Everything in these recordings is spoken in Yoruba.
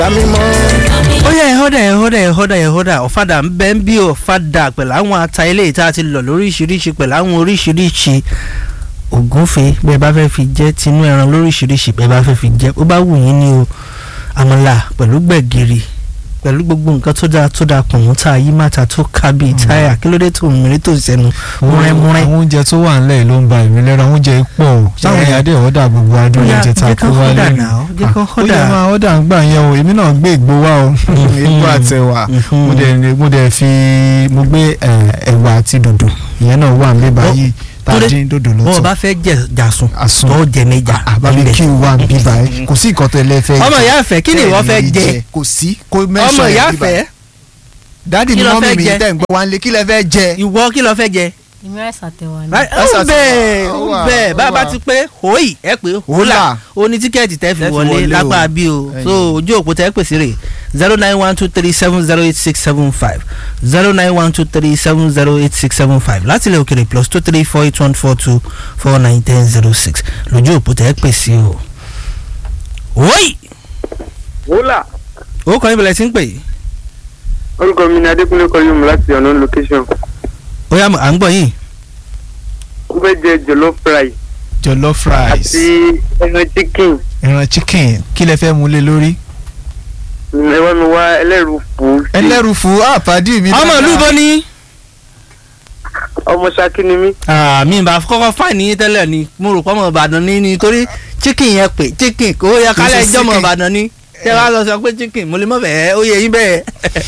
ó yẹ ẹ̀họ́dà ẹ̀họ́dà ẹ̀họ́dà ẹ̀họ́dà ọ̀fadà ń bẹ́ ń bí ọ̀fadà pẹ̀lú àwọn ata ilé ìta ti lọ lóríṣiríṣi pẹ̀lú àwọn oríṣiríṣi ògúnfe bẹ́ẹ̀ bá fẹ́ fi jẹ́ tinú ẹran lóríṣiríṣi bẹ́ẹ̀ bá fẹ́ fi jẹ́ ó bá wù yín ní o àmàlà pẹ̀lú gbẹ̀gìrì pẹ̀lú gbogbo nǹkan tó dáa tó dáa kùnún tá a yí màtà tó ká bíi táyà kí ló dé tó mìíràn tó sẹ́nu múrẹ́múrẹ́. àwọn oúnjẹ tó wà nílẹ̀ ló ń ba èmi lẹ́ra oúnjẹ pọ̀ o sáwọn èèyàn dẹ̀ ọ̀dà gbogbo adúlọ̀ oúnjẹ tá a kó wá lẹ́nu. jẹ́ kán ó họ́dà yẹ máa ọ̀dà ń gbà yẹn o èmi náà gbé ìgbó wá o ìgbó àtẹ̀wà mo dẹ̀ mo dẹ̀ fi mo gbé eh, ẹ̀wà àti dòdò ìyẹn náà wà nílé báyìí tá a Túndé, dín dòdò bọ́ọ̀ lọ́tọ̀ bá fẹ́ jẹ jàsùn àsun tó jẹ méjà àbábí kí n wà bí báyìí kò sí nǹkan tó lẹ fẹ́ ọmọ ìyá àfẹ́ kí ni ìwọ fẹ́ jẹ kò sí kò ọmọ mẹ́sàn-án ìyá yẹn bí báyìí àfẹ́ dáàdì kí ni ló mọ́mí fẹ́ mi jẹ? tẹ̀ ń gbọ́ wá ń lé kí lẹ fẹ́ jẹ. ìwọ kí ló fẹ́ jẹ. èmi ráìsì àtẹwà ni. Ẹsẹ̀ ó àti bẹ́ẹ̀ wà, ó ó wà, bẹ́ẹ̀ ó bá a bá wà. ti pé hòì ẹ pé hòlà Hólà. ó ní tíkẹ́ẹ̀tì tẹ́ fi Tẹ́ fi wọlé wọlé o. lápá bí o Ẹyin. so ojú òpó tẹ́ pèsè rè zero nine one two three seven zero eight six seven five zero nine one two three seven zero eight six seven five láti ilẹ̀ òkèrè plus two three four eight one four two four nine ten zero six lójú òpó tẹ́ pèsè o. hòì wúlà ó kọ́ ibẹ̀lẹ̀ tí ń pè é orúkọ mi ni adékúnlé kọyọmù láti ọ̀nà location ó yá à ń gbọ́ yín ó fẹ́ jẹ jollof rice jollof rice àti ẹran chicken ẹran chicken kí lẹ fẹ́ mú lé lórí. ẹ wá mi wá ẹlẹ́rù fù ẹlẹ́rù fún àpàdé mi. ọmọ ìlú bọ́ ni. ọmọ ṣakí ni mí mi bá kọ́kọ́ fáìní yín tẹ́lẹ̀ ni mo rò pé ọmọ ìbàdàn ní nítorí chicken yẹn pé chicken kò yẹ kálẹ̀ Kì í ṣe ẹjọ́ ọmọ chicken. ìbàdàn ní tẹ́ wá lọ sọ pé chicken mo lè mọ̀ bẹ́ẹ̀ ó yẹ yín bẹ́ẹ̀.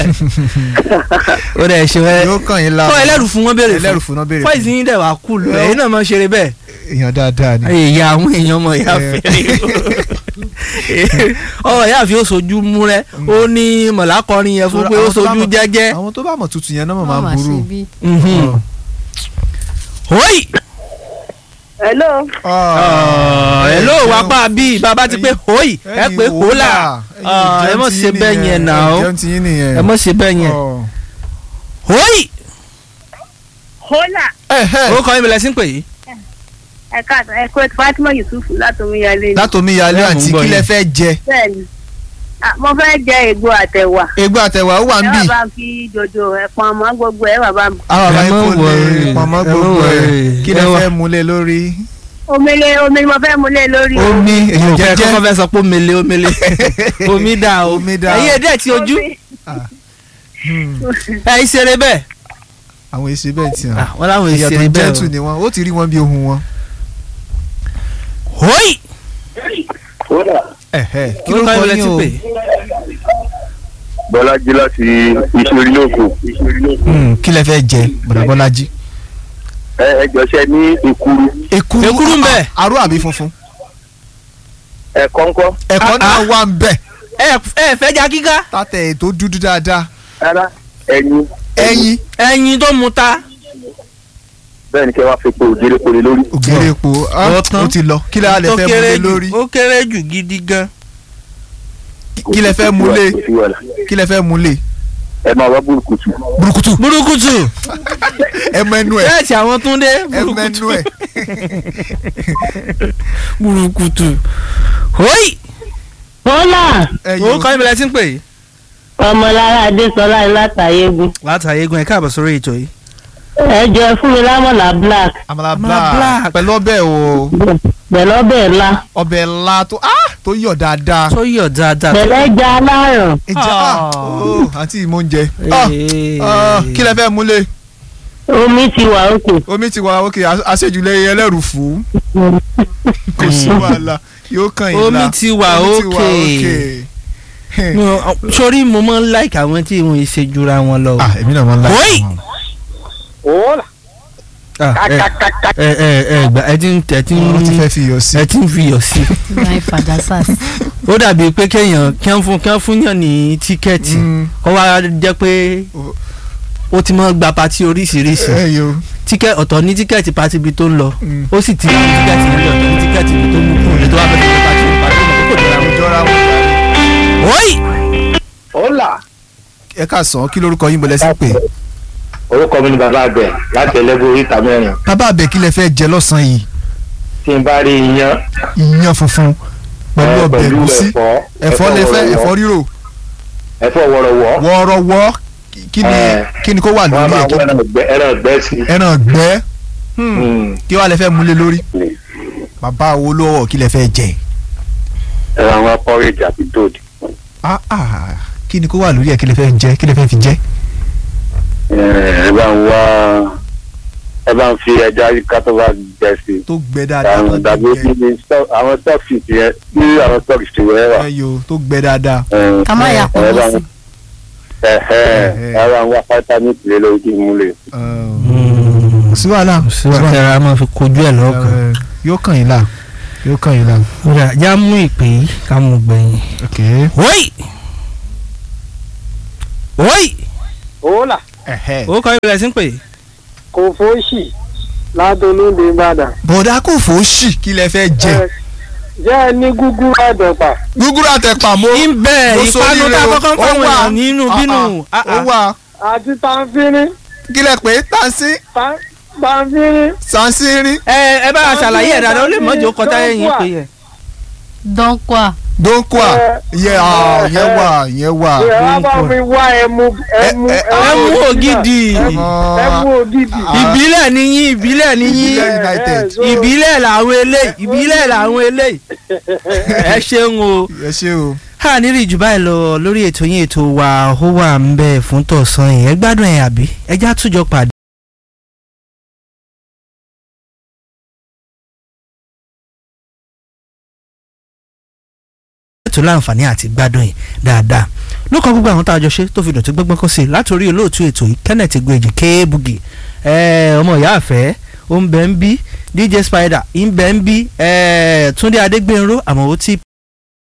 ó dẹ̀ ṣe wẹ́ yóò kàn yín lára. kọ́ ẹlẹ́rù fún wọn béèrè ẹlẹ́rù fún fún náà béèrè fọ́ìsì yín dẹ̀ wá kú lù Yọ. ẹ̀yin náà máa ń ṣeré bẹ́ẹ̀. èèyàn dáadáa ni. ìyá àwọn èèyàn ọmọ ìyá Eh. fẹ́rẹ́ ọmọ ìyá fi ó sojú múrẹ́ ó ní mọ̀lákọrin yẹn fún pé ó Àwọn tó bá sojú mọ̀- jẹ́jẹ́. àwọn tó bá mọ̀ tuntun yẹn náà mọ̀ wọ́n máa máa ń burú. ṣe bí. Mhm. Hoi! hello ẹ ló wá pa bí bàbá ti pé hoi ẹ pé hólà ẹ mọ̀ ṣe bẹ́ẹ̀ yẹn nà ó jẹun ti yín nìyẹn. ẹ mọ̀ ṣe bẹ́ẹ̀ yẹn Ọ̀. hoi hola ó kọ́ ibìlẹ̀ sí ń pè yìí. ẹ̀ka ẹ̀kọ́ fatima yusuf látòmíyalé ni látòmí yálé Ẹ mú àǹtí gbọ́ kí lẹ yín. fẹ́ jẹ. bẹ́ẹ̀ni Ah, mo fẹ́ jẹ ègbò àtẹ̀wà egbò àtẹwà ó wà ń ẹ bì. wà bá ń fi dòdò ẹ̀pọ̀n àmọ́ gbogbo ẹ wà bá ń àwọn àbá Ẹ yín má kò lè worry, pamọ́ ẹ má gbogbo ẹ̀ worry. kí lẹ Ẹ wá. fẹ́ mú lé lórí. omele omele mo fẹ́ mu lé lórí o. omi èèyàn mo fẹ́ jẹjẹ kọ́kọ́ fẹ́ sọ pé omele omele omi dà o Omi dà. ẹ̀yin ẹ̀dẹ̀ ti ojú Omi- ẹ̀ ìṣeré bẹ́ẹ̀ àwọn èsì bẹ́ẹ̀ ti hàn. Ah, wọ́n láwọn èèyàn tó ìṣeré bẹ́ẹ̀ jẹ́tù ni wọ́n ó ti rí wọn bí ohun wọn. o hoi wúlà Ẹ̀hẹ́, kí ó ló kọ́ kọ́ ibìlẹ̀ yín sí o. pè bọ́lájí láti ìṣòrí lóko Hmm, kí lẹ fẹ́ jẹ bọ̀dà bọ́lájí. ẹ ẹ jọ̀ṣẹ́ ní ìkuru ekuru Ekuru ń bẹ. a- aró àbí funfun. ẹ kọ́ńkọ́ ẹ̀kọ́ Ah, náà ah. wà ń bẹ̀. ẹ ẹ fẹ́ já kíká tátẹ̀ ètò dúdú dáadáa. rárá ẹyin ẹyin ẹyin tó mu ta bẹ́ẹ̀ ni kẹ́ wá fi po òjèrè poli lórí ògèrè epo ah, Ó tán. ó ti lọ kí lẹ lẹ tó fẹ́ kéré múlé jù lórí ó kéré jù gidi gan kí lẹ fẹ́ múlé Kò sí wàhálà. kí lẹ fẹ́ múlé. ẹ máa wá burúkutu burúkutu burúkutu ẹ mọ ẹnu ẹ bẹ́ẹ̀ tí àwọn tún dé ẹ mọ burúkutu ẹnu ẹ. burúkutu hoi hola ẹ ó kọ́ ibìlẹ̀ sí ń pè yìí. ọmọlára adésọlá látàyégún látàyè egun ẹ káàbọ̀ sórí ètò yìí. ẹ jọ fún mi lámọ̀lá black àmàlà Àmàlà black black. pẹ̀lú ọbẹ̀ o pẹ̀lú ọbẹ̀ ńlá ọbẹ̀ ńlá tó ah tó yọ̀ dáadáa. tó yọ̀ dáadáa. pẹ̀lú ẹja aláràn ìjà ah Ah. oh, àǹtí ìmọ̀ oúnjẹ. Ah, Ee. ah, kí lẹ fẹ́ múlé omi ti wà òkè omi ti wà òkè àṣejùlẹ̀ ẹlẹ́rù fún kò sí wàhálà yóò kàn yín la omi ti wà Omi ti wà òkè. No, sórí mo máa ń like àwọn tí wọn ṣe jura wọn lọ. ah èmi náà máa ń láì Oi! wúlà Ah, ẹ ẹ ẹ ẹ gbà ẹ ti ń ẹ ti wọ́n ti ń fẹ́ fi iyọ̀ sí ẹ ti ń fi iyọ̀ sí. láì fàjà sars. ó dàbí pé kéèyàn kí wọ́n fún kí wọ́n fún yàn ní tíkẹ́ẹ̀tì Mm, kó wá jẹ́ pé O- ó ti máa gba pati oríṣiríṣi ẹ yo tíkẹ́ ọ̀tọ̀ ní tíkẹ́ẹ̀tì pati ibi tó ń lọ Mm. ó sì ti ní tíkẹ́ẹ̀tì nílẹ̀ ọ̀tọ̀ ní tíkẹ́ẹ̀tì ibi tó mú kúrò ní tó wá fẹ́ fi pati pati kò jọra wọn. jọra wọn. Oi! wúlà ẹ ká sàn kí lórúkọ yín bọ̀lẹ́ sí pé orúkọ mi ni bàbá àgbẹ̀ láti ẹlẹ́gbẹ́ oríta mẹ́rin bàbá àbẹ̀ kí lẹ fẹ́ jẹ lọ́sàn-án yìí tí n bá rí iyán iyán funfun pẹ̀lú ẹ, ọbẹ̀ ẹ̀gúsí ẹ̀fọ́ ẹ̀fọ́ lẹ fẹ́ ọ̀rọ̀ ẹ̀fọ́ rírò ẹ̀fọ́ wọ̀rọ̀wọ́ wọ́ọ́rọ́wọ́ kí ni Eh. kí ni kó wà wọ́n lórí máa ẹ̀ wọ ẹran ọ̀gbẹ́ ẹran ọ̀gbẹ́ sí i. ẹran gbẹ́ Hmm. Mm. kí wàá lè fẹ́ múlé lórí bàbá wo lọ́wọ́ kí lè fẹ́ jẹ ẹran àwọn porridge àti dòdì. Ah, ah. kí ni kó wà lórí ẹ̀ kí lè fẹ́ jẹ kí lè fẹ́ fi jẹ. ẹ bá ń wá ẹ bá ń fi ẹja ká tó bá gbẹ sí i. tó gbẹ dáadáa àwọn tó dàbí gbẹ ní stock- àwọn stọọkì yẹn ní àwọn stọọkì tí wọ́n wà. ẹyọ tó gbẹ dáadáa. ká má yà ẹ pọ̀ bá sí. ń ẹ ẹ ẹ bá ń wá vitamin lé lórí kí n mú lè. kò sí wàhálà kò sí síwájú wàhálà. ara máa fi kojú ẹ̀ lọ́kàn. Eh, yóò kàn yín là yóò kàn yín là. kódà já mú ìpè yìí ká mú gbẹ̀yìn. ok. wọ́ì wọ́ì òòlà ẹ̀hẹ́. ó kọ́ ìbílẹ̀ sí ń pè. kò fóṣì ládùnúndé ìbàdàn. bọ̀dá kò fò ṣì kí lẹ fẹ́ jẹ. Ẹ, jẹ́ ẹ ní gúgúrú àdọ̀pà gúgúrú àtẹ̀pà mo. ìbẹ̀ mo ìpanu sóríire tá a o. kọ́kọ́ ń Ó fáwọn wà. èèyàn nínú Ah, bínú. ah, ó wà àti tanfínrín kí lẹ pé tansi tan- tanfínrín sansirin ẹ ẹ bá a ṣàlàyé ẹ̀ dáadáa ó lè mọ́jọ́ kọjá ẹ̀yìn pé yẹn. dọ́ńkọ́à donkwa Eh, yẹ ah yẹ wà yẹ wà. ṣe wá bá mi wá ẹmu ẹmu ẹ- ẹmu ògidì. ẹmu ẹmu ògidì. Ah. ìbílẹ̀ níyìn ìbílẹ̀ níyìn Ìbílẹ̀ United. so- ìbílẹ̀ làwọn eléyìí ìbílẹ̀ làwọn eléyìí. ẹ ṣeun o. ẹ ṣe o. a ní rí jù báyìí lọ lórí ètò yín ètò wa ó wà ń bẹ fún tọ̀sán yìí ẹ gbádùn ẹ̀ àbí ẹ já túnjọ pàdé. ètò láǹfààní àti gbádùn yìí dáadáa lókàn gbogbo àwọn tá a jọ ṣe tó fi dọ̀tí gbọ́ngbọ́n kọ́ sí i látòrí olóòtú ètò yìí kenneth gbèjì kéébùgì ọmọ ìyá àfẹ́ ó ń bẹ ń bí dj spider ń bẹ ń bí túndé adégbènró àmọ́ ó ti